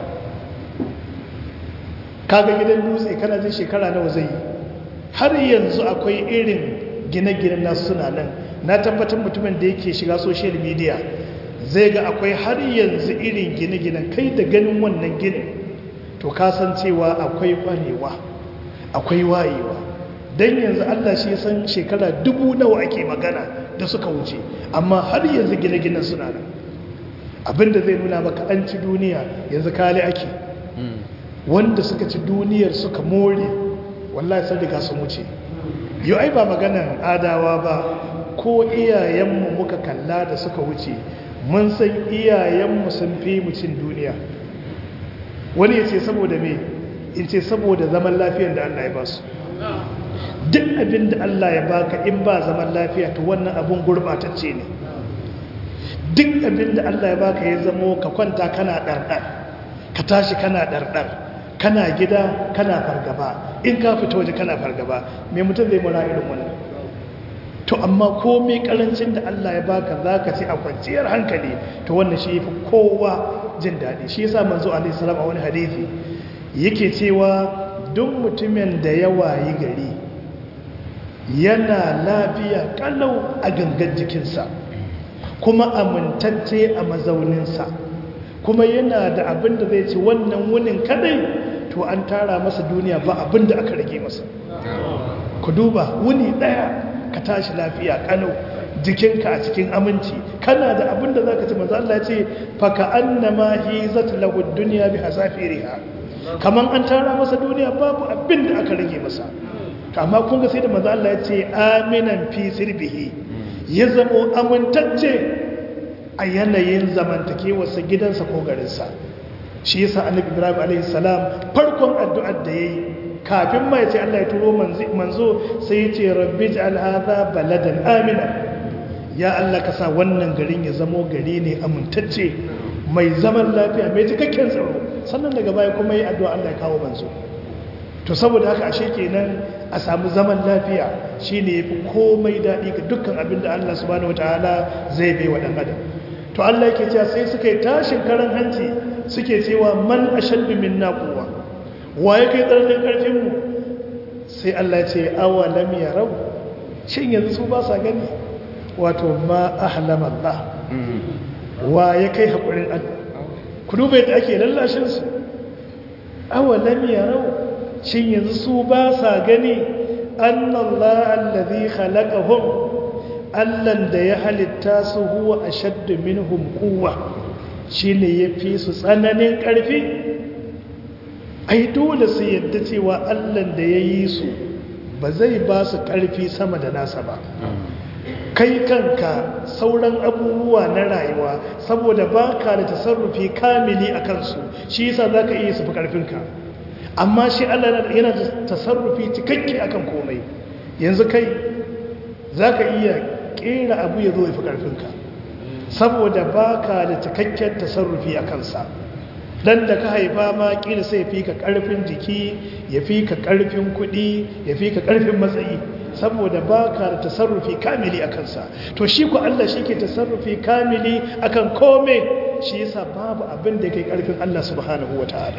kaga gidan dutse kana jin shekara nawa zai yi har yanzu akwai irin gine-gine nasu suna nan na tabbatar mutumin da yake shiga social media zai ga akwai har yanzu irin gine-ginen kai da ganin wannan ginin to kasancewa akwai kwarewa akwai wayewa don yanzu allah shi san shekara dubu nawa ake magana da suka wuce amma har yanzu gine-ginen suna nan abinda zai nuna maka an ci duniya yanzu kali ake wanda suka ci duniyar suka more wallahi sun riga sun wuce yau ai ba maganan adawa ba ko iyayenmu muka kalla da suka wuce mun san iyayenmu sun fi mu cin duniya wani ya ce saboda me in ce saboda zaman lafiyar da Allah ya ba su duk abin da Allah ya baka in ba zaman lafiya to wannan abun gurbatacce ne duk abin da Allah ya baka ya zamo ka kwanta kana ɗarɗar ka tashi kana ɗarɗar kana gida kana fargaba in ka fita waje kana fargaba mai mutum zai mura irin wannan to amma komai karancin da Allah ya baka zaka ci a kwanciyar hankali to wannan shi yafi kowa jin daɗi shi yasa manzo alaihi salam a wani hadisi yake cewa duk mutumin da ya wayi gari yana lafiya kalau a gangan jikinsa kuma amintacce a mazauninsa kuma yana da abin da zai ci wannan wunin kadai to an tara masa duniya ba abin da aka rage masa ku duba wuni daya ka tashi lafiya kalau jikinka a cikin aminci kana da abin da zaka ci manzo Allah ya ce fa ka annama hizat lahu dunya bi hasafiriha kaman an tara masa duniya babu abin da aka rage masa amma kun ga sai da manzo Allah ya ce aminan fi sirbihi ya zamo amintacce a yanayin zamantakewarsa gidansa ko garinsa shi yasa annabi ibrahim alaihi salam farkon addu'ar da yayi kafin ma yace Allah ya turo manzo sai yace rabbi ij'al hadha baladan amina ya Allah ka sa wannan garin ya zamo gari ne amintacce mai zaman lafiya mai cikakken tsaro sannan daga baya kuma yi addu'a Allah ya kawo manzo to saboda haka ashe kenan a samu zaman lafiya shine yafi komai daɗi ga dukkan abin da Allah subhanahu wataala zai bai wa dan adam to Allah yake cewa sai suka yi tashin karan hanci suke cewa man ashaddu minna quwwa wa yake tsarnin karfin mu sai Allah ya ce awalam yarau shin yanzu su ba sa gani wato ma ahlama Allah wa ya kai hakurin Allah ku duba yadda ake lallashin su awalam yarau shin yanzu su ba sa gani annallaha allazi khalaqahum allan da ya halitta su huwa ashaddu minhum quwwa shine yafi su tsananin ƙarfi ai dole su yadda cewa allan da ya yi su ba zai ba su ƙarfi sama da nasa ba kai kanka sauran abubuwa na rayuwa saboda ba ka da tasarrufi kamili a kansu shi yasa za ka iya su fi ƙarfinka amma shi Allah yana da tasarrufi cikakke akan komai yanzu kai za ka iya kera abu ya zo ya fi ƙarfinka saboda ba ka da cikakken tasarrufi a kansa dan da ka haifa ma kila sai fi ka ƙarfin jiki ya fi ka ƙarfin kuɗi ya fi ka ƙarfin matsayi saboda ba ka da tasarrufi kamili a kansa to shi ku Allah shi ke tasarrufi kamili akan komai shi yasa babu abin da kai ƙarfin Allah subhanahu wa ta'ala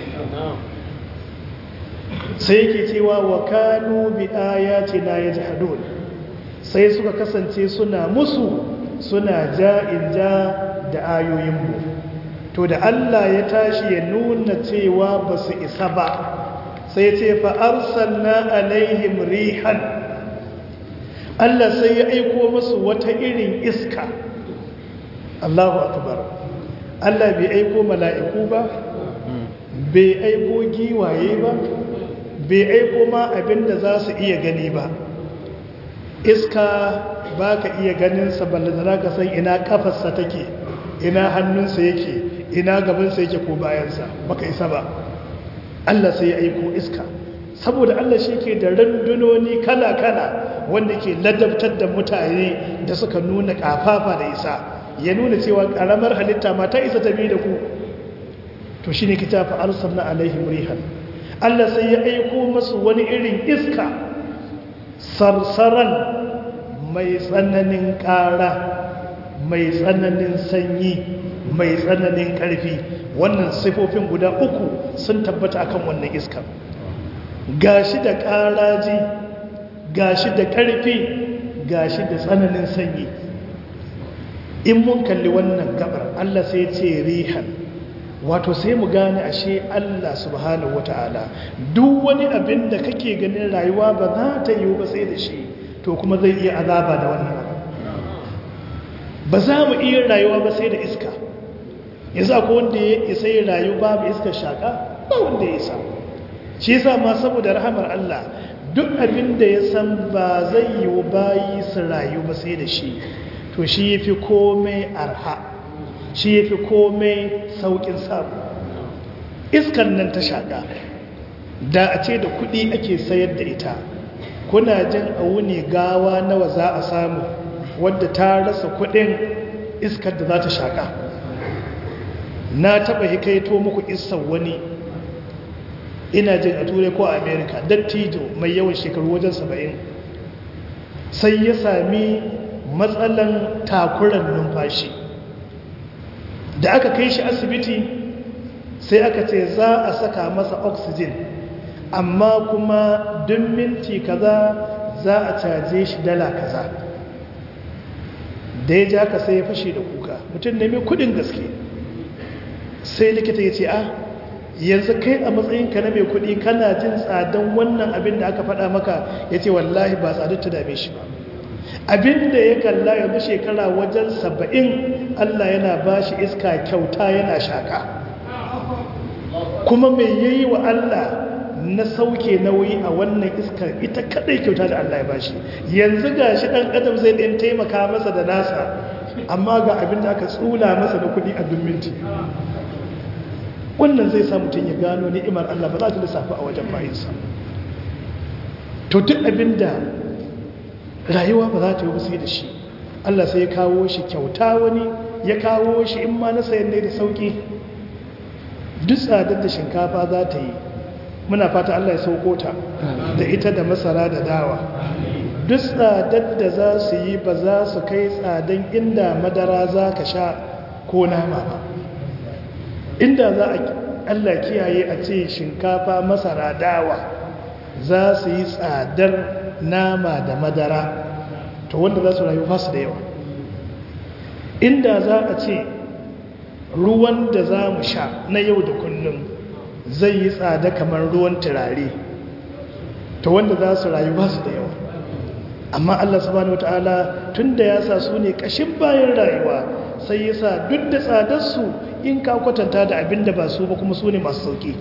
sai yake cewa wa kanu bi ayatina yajhadun sai suka kasance suna musu suna ja'in ja da ayoyinmu to da Allah ya tashi ya nuna cewa ba su isa ba sai ce fa arsalna alaihim rihan Allah sai ya aiko musu wata irin iska Allahu akbar Allah bai aiko mala'iku ba bai aiko giwaye ba bai aiko ma abinda za su iya gani ba iska ba ka iya ganinsa ballantana ka san ina kafarsa take ina hannunsa yake ina gabansa yake ko bayansa baka isa ba Allah sai ya aiko iska saboda Allah shi ke da randunoni kala-kala wanda ke ladabtar da mutane da suka nuna kafafa da isa ya nuna cewa karamar halitta ma ta isa ta bi da ku to shi ne kita fa arsalna alaihim rihan Allah sai ya aiko masu wani irin iska sarsaran mai tsananin ƙara mai tsananin sanyi mai tsananin ƙarfi wannan sifofin guda uku sun tabbata akan wannan iska gashi da ƙaraji gashi da ƙarfi gashi da tsananin sanyi in mun kalli wannan gabar Allah sai ce rihan wato sai mu gane ashe Allah subhanahu wata'ala duk wani abin da kake ganin rayuwa ba za ta yi ba sai da shi to kuma zai iya azaba da wannan abu ba za mu iya rayuwa ba sai da iska yanzu akwai wanda ya isa yi rayu babu iskar shaka ba wanda ya isa shi yasa ma saboda rahamar Allah duk abin da ya san ba zai yi bayi su rayu ba sai da shi to shi yafi komai arha shi ya fi komai sauƙin samu iskan nan ta shaƙa da a ce da kuɗi ake sayar da ita kuna jin a wuni gawa nawa za a samu wadda ta rasa kuɗin iskar da za ta shaƙa na taɓa hikaito muku isan wani ina jin a turai ko a amerika dattijo mai yawan shekaru wajen saba'in sai ya sami matsalan takuran numfashi da aka kai shi asibiti sai aka ce za a saka masa oxygen amma kuma duk minti kaza za a caje shi dala kaza da ya ja ka sai ya fashe da kuka mutum ne mai kudin gaske sai likita ya ce a yanzu kai a matsayinka na mai kudi kana jin tsadan wannan abin da aka faɗa maka ya ce wallahi ba tsadar ta dame shi ba abinda ya kalla yanzu shekara wajen saba'in Allah yana ba shi iska kyauta yana shaka kuma mai yayi wa Allah na sauke nauyi a wannan iskar ita kadai kyauta da Allah ya ba shi yanzu ga shi ɗan adam zai ɗin taimaka masa da nasa amma ga abinda aka tsula masa da kuɗi a dumminti wannan zai sa mutum ya gano ni'imar Allah ba za ta lissafi a wajen bayinsa to duk abinda rayuwa ba za ta yi sai da shi Allah sai ya kawo shi kyauta wani ya kawo shi in ma na sayan ne da sauki duk tsadar da shinkafa za ta yi muna fata Allah ya sauko ta da ita da masara da dawa duk tsadar da za su yi ba za su kai tsadan inda madara za ka sha ko nama ba inda za a Allah kiyaye a ce shinkafa masara dawa za su yi tsadar nama da madara to wanda za su rayu fasu da yawa inda za a ce ruwan da za mu sha na yau da kullum zai yi tsada kamar ruwan turare to wanda za su rayu fasu da yawa amma Allah subhanahu wataala tun da ya sa su ne kashin bayan rayuwa sai ya sa duk da tsadarsu in ka kwatanta da abin da ba su ba kuma su ne masu sauki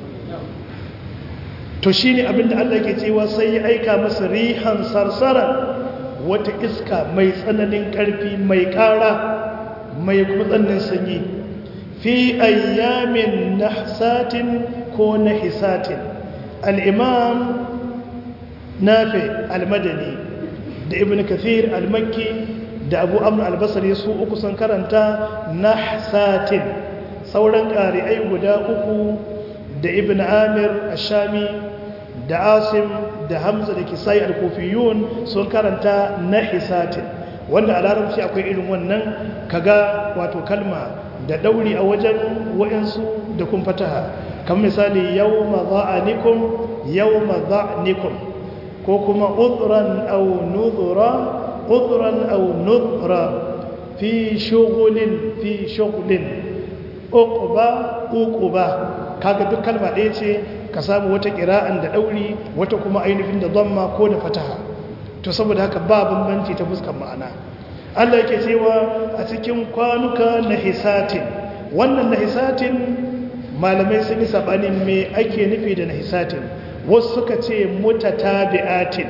to shi ne abinda Allah ke cewa sai ya aika masa rihan sarsara wata iska mai tsananin ƙarfi mai ƙara mai kuma tsananin sanyi fi ayyamin nahsatin ko nahisatin al'imam nafi almadani da ibn kathir almakki da abu amur albasari su uku sun karanta nahsatin sauran ƙari'ai guda uku da ibn amir ashami da asim da hamza da kisai al-kufiyun sun karanta na hisatin wanda a larabci akwai irin wannan kaga wato kalma da dauri a wajen wayansu da kun fataha kan misali yawma za'anikum yawma za'nikum ko kuma udran aw nudhra udran aw nudhra fi shughulin fi shughlin uqba uqba kaga duk kalma ɗaya ce ka samu wata ƙira'an da ɗauri wata kuma ainihin da zamma ko da fataha to saboda haka ba bambanci ta fuskar ma'ana Allah yake cewa a cikin kwanuka na hisatin wannan na hisatin malamai sun yi sabanin me ake nufi da nahisatin wasu suka ce mutatabi'atin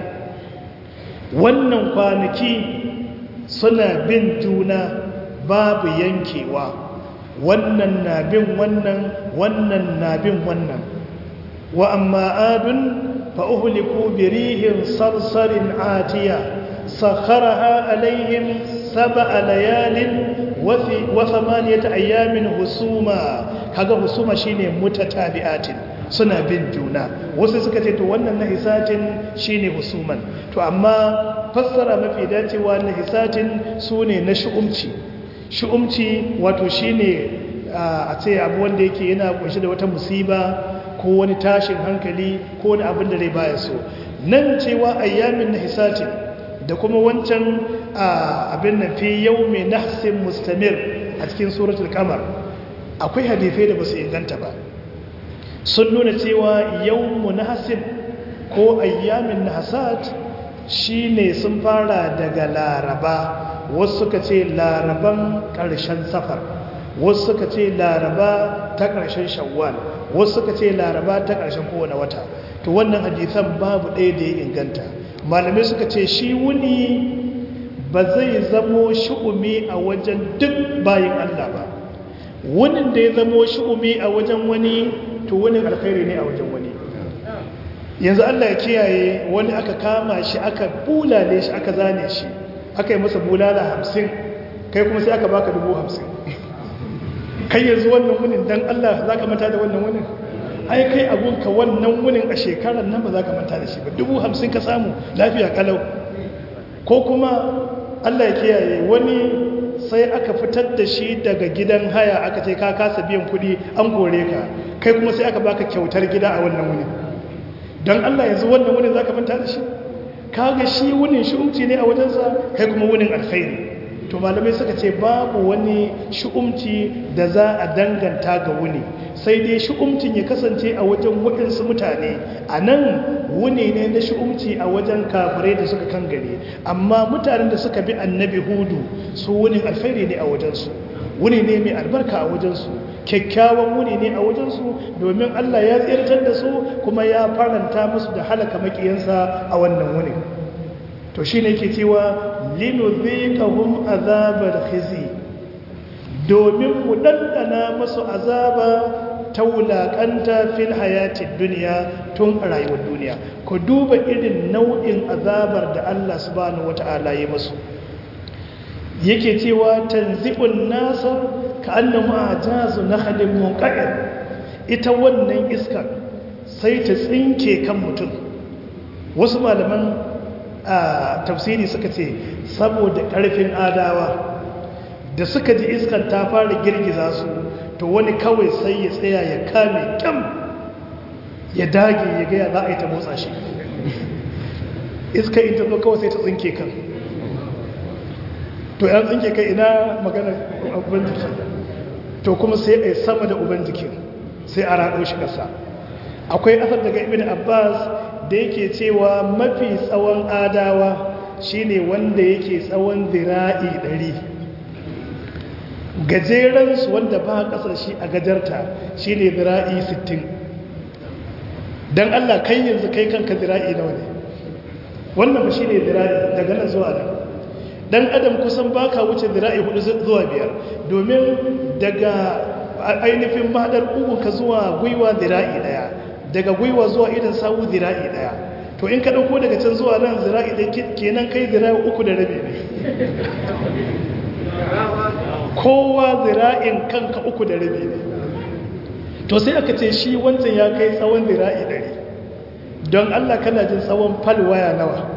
wannan kwanaki suna bin juna babu yankewa wannan na bin wannan wannan na bin wannan wa amma adun fa uhliku bi rihin sarsarin atiya sakharaha alaihim sab'a layalin wa thamaniyata ayamin husuma kaga husuma shine mutatabi'atin suna bin juna wasu suka ce to wannan nahisatin shine husuman to amma fassara mafi dacewa nahisatin sune na shu'umci shu'umci wato shine a ce abu wanda yake yana kunshi da wata musiba ko wani tashin hankali ko wani abin da rai baya so nan cewa ayyamin nahisatin da kuma wancan abin nan fi yawmi nahsin mustamir a cikin suratul qamar akwai hadisai da basu inganta ba sun nuna cewa yawmu nahsin ko ayyamin nahsat shine sun fara daga laraba wasu suka ce laraban ƙarshen safar wasu suka ce laraba ta ƙarshen shawwal wasu suka ce laraba ta ƙarshen kowane wata to wannan hadisan babu ɗaya da ya inganta malamai suka ce shi wuni ba zai zamo shu'umi a wajen duk bayin Allah ba wunin da ya zamo shu'umi a wajen wani to wunin alkhairi ne a wajen wani yanzu Allah ya kiyaye wani aka kama shi aka bulale shi aka zane shi aka yi masa bulala hamsin kai kuma sai aka baka dubu hamsin kai yanzu wannan wunin dan Allah za ka manta da wannan wunin ai kai abunka wannan wunin a shekarar nan ba za ka manta da shi ba dubu hamsin ka samu lafiya kalau ko kuma Allah ya kiyaye wani sai aka fitar da shi daga gidan haya aka ce ka kasa biyan kuɗi an kore ka kai kuma sai aka baka kyautar gida a wannan wunin don Allah yanzu wannan wunin za ka manta da shi kaga shi wunin shi'umci ne a wajensa kai kuma wunin alkhairi to malamai suka ce babu wani shi'umci da za a danganta ga wuni sai dai shi'umcin ya kasance a wajen waɗansu mutane a nan wuni ne na shi'umci a wajen kafirai da suka kan gare amma mutanen da suka bi annabi hudu su wunin alkhairi ne a wajensu wuni ne mai albarka a wajensu kyakkyawan wuni ne a wajensu domin Allah ya tsirtar da su kuma ya faranta musu da halaka makiyansa a wannan wuni to shi ne ke cewa linuzikahum azabar khizi domin mu ɗanɗana masu azaba ta wulaƙanta fil hayatin duniya tun a rayuwar duniya ku duba irin nau'in azabar da Allah subhanahu wata'ala ya masu yake cewa tanzi'un nasa ka annahu ajazu nakhlin munqa'ir ita wannan iskar sai ta tsinke kan mutum wasu malaman a tafsiri suka ce saboda ƙarfin adawa da suka ji iskar ta fara girgiza su to wani kawai sai ya tsaya ya kame kyam ya dage ya gaya za a yi ta motsa shi iskar ita zo kawai sai ta tsinke kan to yan tsinke kai ina magana uban jiki to kuma sai a yi sama da uban jikin sai a raɗo shi ƙasa akwai asar daga ibn abbas da yake cewa mafi tsawon adawa shine wanda yake tsawon zira'i ɗari gajeransu wanda ba ƙasar shi a gajarta shine zira'i sittin. don allah kai yanzu kai kanka zira'i nawa ne wannan ba shine zira'i daga nan zuwa nan dan adam kusan baka wuce zira'i hudu zuwa biyar domin daga ainihin mahadar uku ka zuwa gwiwa zira'i daya daga gwiwa zuwa idan sawu zira'i daya to in ka dauko daga can zuwa nan zira'i da kenan kai zira'i uku da rabi ne kowa zira'in kanka uku da rabi ne to sai aka ce shi wancan ya kai tsawon zira'i ɗari don allah kana jin tsawon falwaya nawa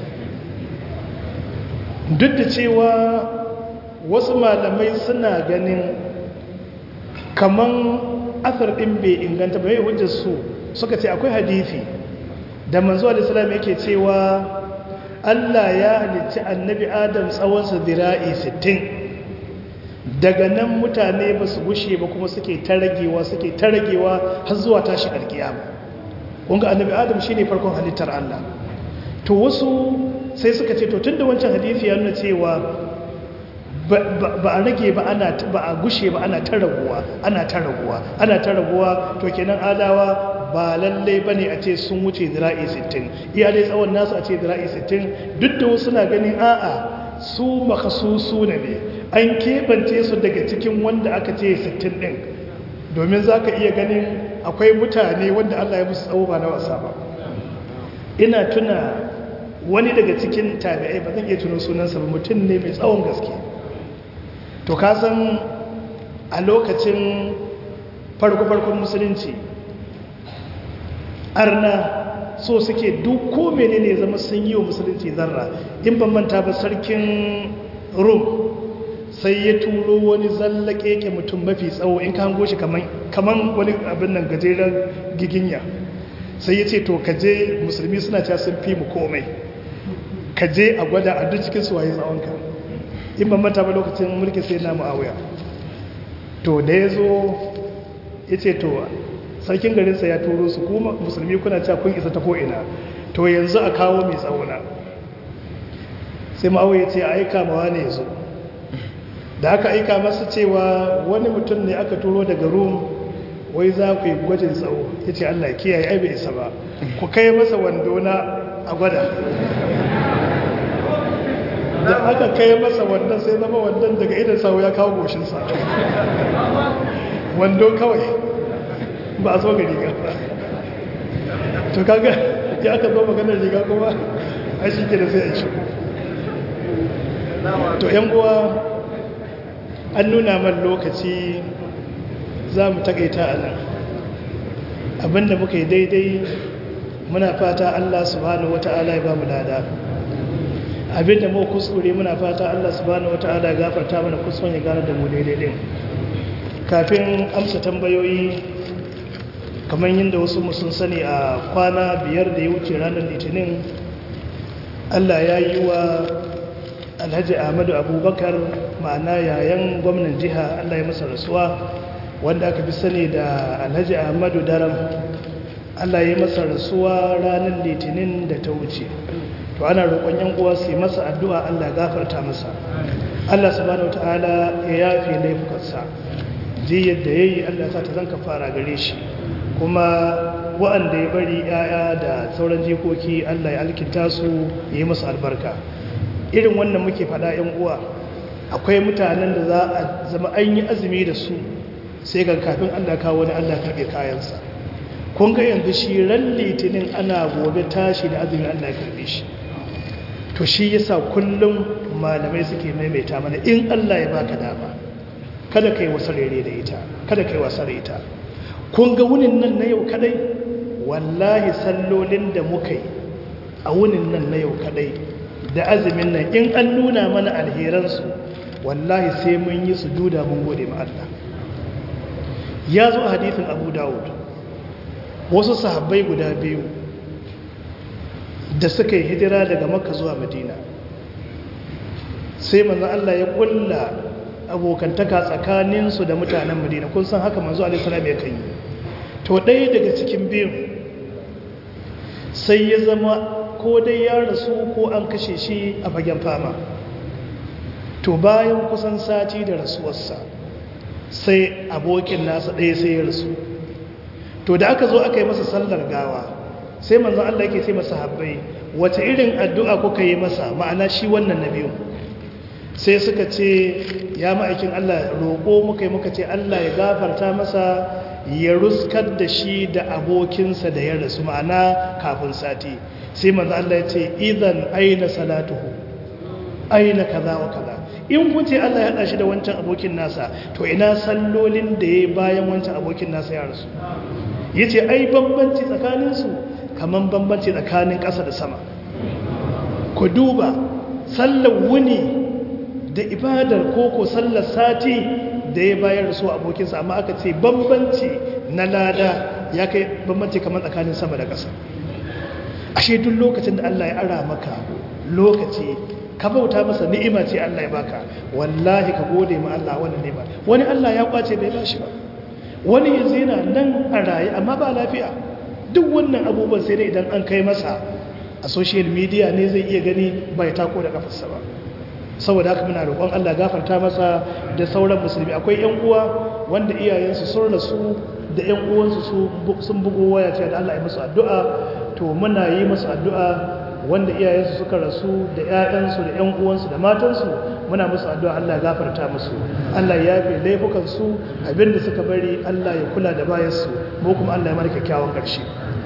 duk da cewa wasu malamai suna ganin kaman asar ɗin bai inganta ba mai hujjar su suka ce akwai hadithi da manzo alisalam yake cewa Allah ya halicci annabi adam tsawonsa zira'i 60 daga nan mutane ba su gushe ba kuma suke ta ragewa suke ta ragewa har zuwa tashi alkiyama kunga annabi adam shine farkon halittar Allah to wasu sai suka ce to tunda wancan hadisi ya nuna cewa ba a rage ba ana ba a gushe ba ana ta raguwa ana ta raguwa ana ta raguwa to kenan adawa ba lalle bane a ce sun wuce zira'i 60 iya dai tsawon nasu a ce zira'i 60 duk da wasu na ganin a'a su makasusu ne ne an keɓance su daga cikin wanda aka ce 60 ɗin domin za ka iya ganin akwai mutane wanda Allah ya musu tsawo ba na wasa ba ina tuna wani daga cikin tabi'ai ba zan iya tuno sunansa ba mutum ne mai tsawon gaske to ka san a lokacin farko-farkon musulunci arna so suke duk ko menene zama sun yi wa musulunci zarra in ban manta ba sarkin rum sai ya turo wani zallake ke mutum mafi tsawo in ka hango shi kaman wani abin nan gajeren giginya sai ya ce to kaje musulmi suna cewa sun fi mu komai kaje a gwada a duk cikin suwaye tsawonka in ban manta ba lokacin mulki sai na mu'awiya to da ya zo ya ce to sarkin garinsa ya turo su kuma musulmi kuna cewa kun isa ta ko'ina to yanzu a kawo mai tsawona sai ma'awiya ce a aika mawa ne ya zo da aka aika masa cewa wani mutum ne aka turo daga rum wai za ku yi gwajin tsawo ya ce allah kiyaye ai bai isa ba ku kai masa wando na a gwada da aka kai masa wandon sai zama wandon daga idan sawo ya kawo goshinsa wando kawai ba a so ga riga ba to kaga ya aka zo maganar riga kuma a shi ke da sai a shi to yan uwa an nuna man lokaci za mu takaita a nan abinda muka yi daidai muna fata Allah subhanahu wata'ala ya ba mu lada abinda mu kuskure muna fata Allah subhanahu wata'ala ya gafarta mana kuskuren ya gane da mu daidai din kafin amsa tambayoyi kamar yadda wasu sun sani a kwana biyar da ya wuce ranar litinin Allah ya yi wa alhaji ahmadu abubakar ma'ana yayan gwamnan jiha Allah ya masa rasuwa wanda aka fi sani da alhaji ahmadu daram Allah ya masa rasuwa ranar litinin da ta wuce to ana roƙon yan uwa su yi masa addu'a Allah gafarta masa Allah subhanahu wataala ya yafe laifukansa ji yadda yayi Allah sa ta zanka fara gare shi kuma wa'anda ya bari yaya da sauran jikoki Allah ya alkinta su ya yi masa albarka irin wannan muke faɗa yan uwa akwai mutanen da za a zama an yi azumi da su sai ga kafin Allah kawo wani Allah karɓe kayansa kun ga yanzu shi ran litinin ana gobe tashi da azumin Allah ya karɓe shi to shi yasa kullum malamai suke maimaita mana in Allah ya baka dama kada kai wasa rere da ita kada kai wasa da ita kun ga wunin nan na yau kadai wallahi sallolin da muka yi a wunin nan na yau kadai da azumin nan in an nuna mana alheransu wallahi sai mun yi sujuda mun gode ma Allah ya zo a hadithin Abu Dawud wasu sahabbai guda biyu da suka yi hijira daga Makka zuwa Madina sai manzo Allah ya kulla abokantaka tsakaninsu da mutanen Madina kun san haka manzo Allah sallallahu alaihi wasallam ya kai to ɗaya daga cikin biyun sai ya zama ko dai ya rasu ko an kashe shi a fagen fama to bayan kusan sati da rasuwarsa sai abokin nasa ɗaya sai ya rasu to da aka zo aka yi masa sallar gawa sai manzon Allah yake ce masa habbai wata irin addu'a kuka yi masa ma'ana shi wannan na biyu sai suka ce ya ma'aikin Allah roƙo muka yi muka ce Allah ya gafarta masa ya ruskar da shi da abokinsa da ya rasu ma'ana kafin sati sai manzo Allah ya ce idan aina salatuhu aina kaza wa kaza in kun ce Allah ya hada shi da wancan abokin nasa to ina sallolin da yayi bayan wancan abokin nasa ya rasu yace ai bambanci tsakanin su kaman bambanci tsakanin ƙasa da sama ku duba sallar wuni da ibadar koko sallar sati da ya bayar su abokinsa amma aka ce bambanci na lada ya kai bambanci kamar tsakanin sama da ƙasa ashe duk lokacin da Allah ya ara maka lokaci ka bauta masa ni'ima ce Allah ya baka wallahi ka gode ma Allah wannan ni'ima wani Allah ya kwace bai bashi ba wani yanzu yana nan a raye amma ba lafiya duk wannan abubuwan sai dai idan an kai masa a social media ne zai iya gani bai tako da kafarsa ba saboda haka muna roƙon Allah gafarta masa da sauran musulmi akwai ƴan uwa wanda iyayensu sun rasu da ƴan uwansu sun bugo waya cewa da Allah ya musu addu'a to muna yi musu addu'a wanda iyayensu suka rasu da ƴaƴansu da ƴan uwansu da matansu muna musu addu'a Allah ya gafarta musu Allah ya yafe laifukan su abinda suka bari Allah ya kula da bayansu mu kuma Allah ya mana kyakkyawan ƙarshe